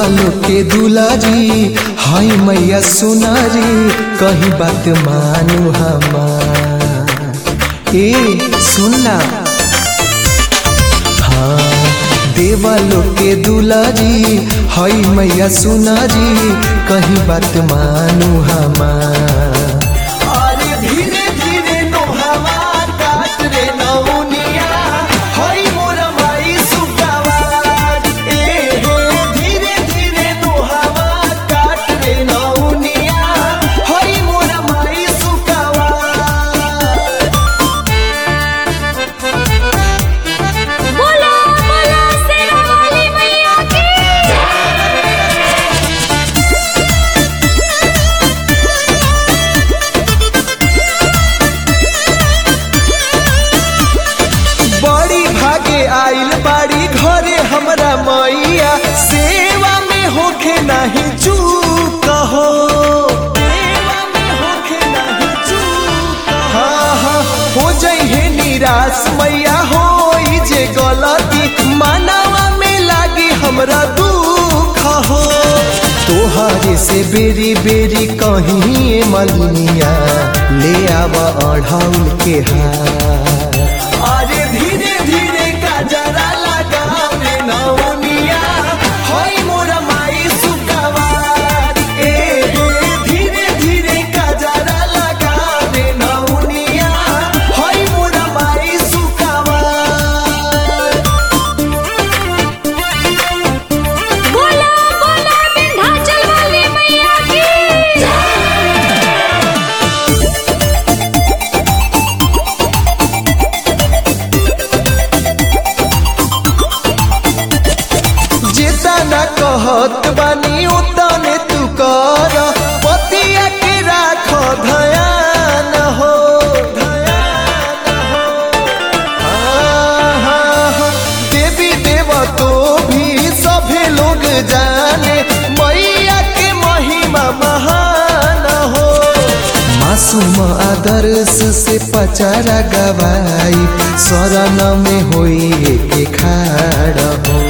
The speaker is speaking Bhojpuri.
देवलो के दुलारी हाय मैया सुनारी कहीं बात मानू हमार ए सुनना हाँ देवलो के दुलारी हाय मैया सुनारी कहीं बात मानू हमार अरे धीरे धीरे नोहवा काट रे नौनिया हई मोर माई सुकावार ए हो धीरे धीरे नोहवा काट रे नौनिया हई मोर माई सुकावार बोला बोला शेरा वाली मैया की बड़ी भागे आइल बाड़ी घरे हमरा मैया सेवा में होखे नहीं चूक हो सेवा में होखे नहीं चूक हाँ हाँ हो जइहे निराश मैया होई जे गलती मानवा में लागी हमरा दुख हो तोहरे से बेरी बेरी कहीं मलिनिया ले आव अढ़ाउल के हार अरे धीरे धीरे काजरा लगाव रे नौनिया होई मोरा माई सुकावार ए हे धीरे धीरे काजरा लगाव रे नौनिया होई मोरा माई सुकावार बोला बोला विंध्याचल वाली मैया की जेतना कहत बानी उतने तू कर पतिया के राख धयान हो धयान हो आहा, देवी देव तो भी सभे लोग जाने मैया के महिमा महान हो मासूम आदर्श से पचारा गवाई शरण में होई के खाड़ हो